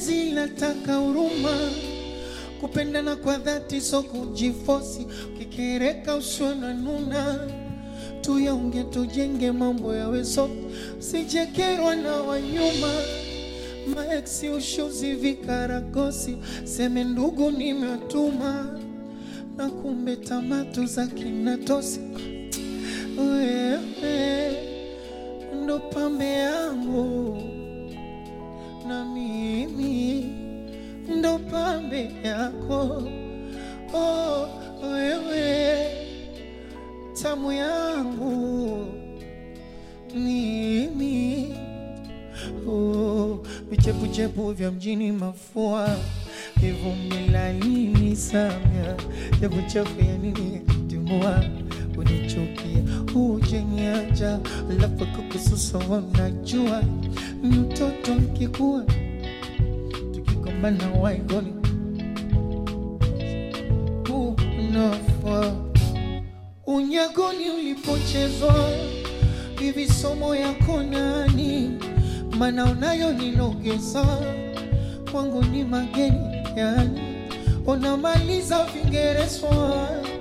Penzi lataka huruma, kupendana kwa dhati, so kujifosi. Ukikereka usiwe na nuna, tuyaunge tujenge, mambo yawe soft, sijekerwa na wanyuma maeksi ushuzi vikaragosi, seme ndugu nimewatuma, na kumbe tamatu za kinatosi. Wewe ndo pambe yangu na mimi ndo pambe yako. Oh, wewe tamu yangu mimi oh, vichepuchepu vya mjini mafua vivumbi laini samya chepuchepu ya nini timua unichukia hujeniacha alafu kukususa wanajua mtoto nkikuwa tukigombana waigoni unafa unyagoni ulipochezwa hivi somo yako nani mana unayo ninogeza kwangu ni mageni yani unamaliza vingerezwa